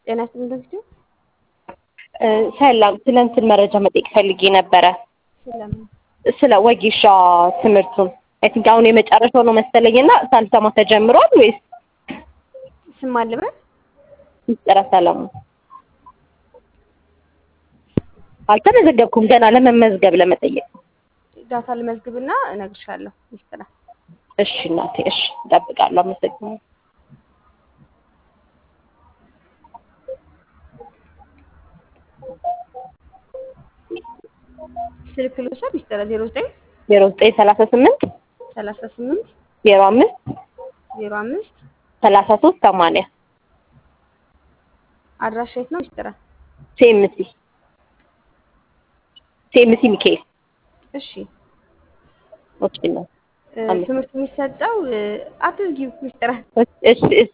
ጤና ይስጥልኝ በፊቱ ሰላም፣ ስለ እንትን መረጃ መጠየቅ ፈልጌ ነበረ። ስለምን ስለ ወጌሻ ትምህርቱን አይ ቲንክ አሁን የመጨረሻው ነው መሰለኝ እና ሳልሰማ ተጀምሯል ወይስ ስም አለበት ምስጢረ ሰለሞን? አልተመዘገብኩም ገና ለመመዝገብ ለመጠየቅ። ዳታ ልመዝግብና እነግርሻለሁ። ሚስጥራ እሺ እናቴ፣ እሺ እጠብቃለሁ። አመሰግናለሁ። ስልክ ልውሰድ። ሚስጥራ ዜሮ ዘጠኝ ዜሮ ዘጠኝ ሰላሳ ስምንት ሰላሳ ስምንት ዜሮ አምስት ዜሮ አምስት ሰላሳ ሶስት ሰማንያ አድራሻ የት ነው? ሚስጥራ ሴምሲ ሴምሲ ሚካኤል እሺ ኦኬ ነው። እ፣ አሜን። ትምህርት የሚሰጠው እ፣ አትዝጊው ሚስጥራ እሺ እሺ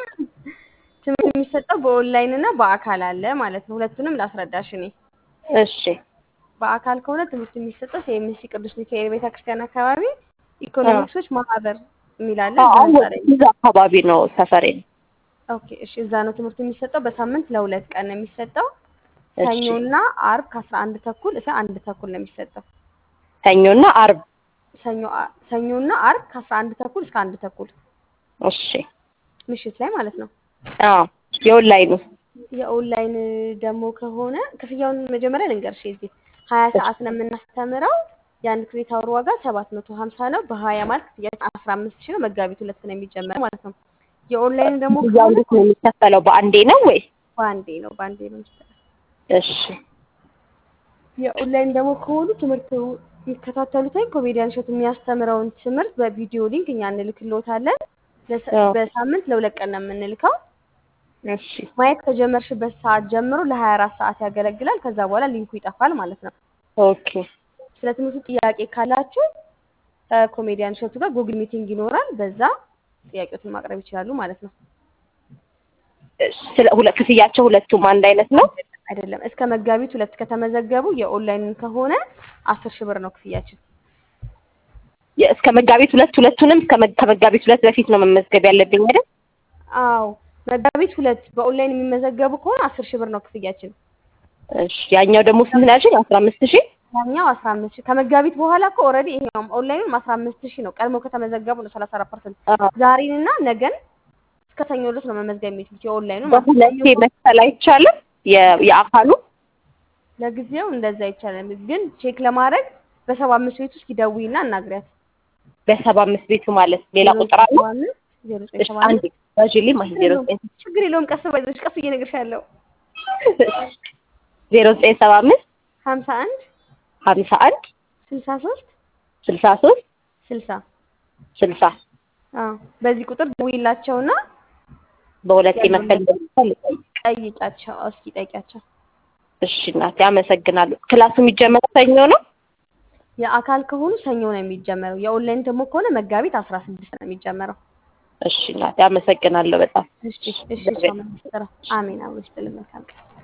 ትምህርት የሚሰጠው በኦንላይን እና በአካል አለ ማለት ነው። ሁለቱንም ላስረዳሽ እኔ እሺ በአካል ከሆነ ትምህርት የሚሰጠው የኤምሲ ቅዱስ ሚካኤል ቤተክርስቲያን አካባቢ ኢኮኖሚክሶች ማህበር የሚል አለ። እዛ አሁን ህንፃ ላይ ነው። እዛ አካባቢ ነው ሰፈሬ። ኦኬ እሺ፣ እዛ ነው ትምህርት የሚሰጠው። በሳምንት ለሁለት ቀን ነው የሚሰጠው። እሺ ሰኞና አርብ ከአስራ አንድ ተኩል እስከ አንድ ተኩል ነው የሚሰጠው። ሰኞና አርብ። ሰኞ አ- ሰኞና አርብ ከአስራ አንድ ተኩል እስከ አንድ ተኩል እሺ ምሽት ላይ ማለት ነው። አዎ የኦንላይኑ የኦንላይን ደግሞ ከሆነ ክፍያውን መጀመሪያ ልንገርሽ። እዚህ ሀያ ሰዓት ነው የምናስተምረው። የአንድ ክሬዲት አወር ዋጋ ሰባት መቶ ሀምሳ ነው። በሀያ ማለት ክፍያ አስራ አምስት ሺህ ነው። መጋቢት ሁለት ነው የሚጀመረው ማለት ነው። የኦንላይን ደግሞ እዛው ከሆነ እንዴት ነው የሚከፈለው? በአንዴ ነው ወይ? በአንዴ ነው በአንዴ ነው የሚሰጠው። እሺ የኦንላይን ደግሞ ከሆኑ ትምህርት የሚከታተሉት ወይም ኮሜዲያን እሸቱ የሚያስተምረውን ትምህርት በቪዲዮ ሊንክ እኛ እንልክልዎታለን። ለሰ- አዎ። በሳምንት ለሁለት ቀን ነው የምንልከው። እሺ ማየት ከጀመርሽበት ሰዓት ጀምሮ ለሀያ አራት ሰዓት ያገለግላል። ከዛ በኋላ ሊንኩ ይጠፋል ማለት ነው። ኦኬ ስለ ትምህርቱ ጥያቄ ካላችሁ ከኮሜዲያን እሸቱ ጋር ጉግል ሚቲንግ ይኖራል። በዛ ጥያቄዎትን ማቅረብ ይችላሉ ማለት ነው። እሺ። ስለ ሁለ ክፍያቸው ሁለቱም አንድ አይነት ነው? አይደለም እስከ መጋቢት ሁለት ከተመዘገቡ የኦንላይንን ከሆነ አስር ሺህ ብር ነው ክፍያችን። የ- እስከ መጋቢት ሁለት ሁለቱንም እስከ መ- ከመጋቢት ሁለት በፊት ነው መመዝገብ ያለብኝ አይደል? አዎ መጋቢት ሁለት በኦንላይን የሚመዘገቡ ከሆነ አስር ሺህ ብር ነው ክፍያችን። እሺ ያኛው ደግሞ ስንት ነው ያልሽኝ? አስራ አምስት ሺህ ያኛው አስራ አምስት ሺህ ከመጋቢት በኋላ እኮ ኦልሬዲ ይሄኛውም ኦንላይኑም አስራ አምስት ሺህ ነው። ቀድሞ ከተመዘገቡ ነው ሰላሳ አራት ፐርሰንት አዎ። ዛሬንና ነገን እስከ ሰኞ ድረስ ነው መመዝገብ የሚችሉት የኦንላይኑ ማለት ነው። በሁለቴ መክፈል አይቻልም? የ- የአካሉ ለጊዜው እንደዛ ይቻላል፣ ግን ቼክ ለማድረግ በሰባ አምስት ቤት ውስጥ ይደውይና እናግሪያት። በሰባ አምስት ቤቱ ማለት ሌላ ቁጥር አለ? ዜሮ ዘጠኝ እሺ ሰባ አንድ አምስት ባዥሊ ማለት ዜሮ ዘጠኝ ችግር የለውም። ቀስ ባይዘሽ ቀስ እየነግርሻለሁ። ዜሮ ዘጠኝ ሰባ አምስት ሀምሳ አንድ ሀምሳ አንድ ስልሳ ሶስት ስልሳ ሶስት ስልሳ ስልሳ አዎ በዚህ ቁጥር ደውይላቸውና በሁለቴ መክፈል እንደሚቻል ጠይቂያቸው። እስኪ ጠይቂያቸው። እሺ እናቴ አመሰግናለሁ። ክላሱ የሚጀመረው ሰኞ ነው? የአካል ከሆኑ ሰኞ ነው የሚጀመረው። የኦንላይን ደግሞ ከሆነ መጋቢት አስራ ስድስት ነው የሚጀመረው። እሺ እናቴ አመሰግናለሁ በጣም እሺ እሺ። እሷ ምን ትሰራ? አሜን። አብሮ ይስጥልን። መልካም ቀን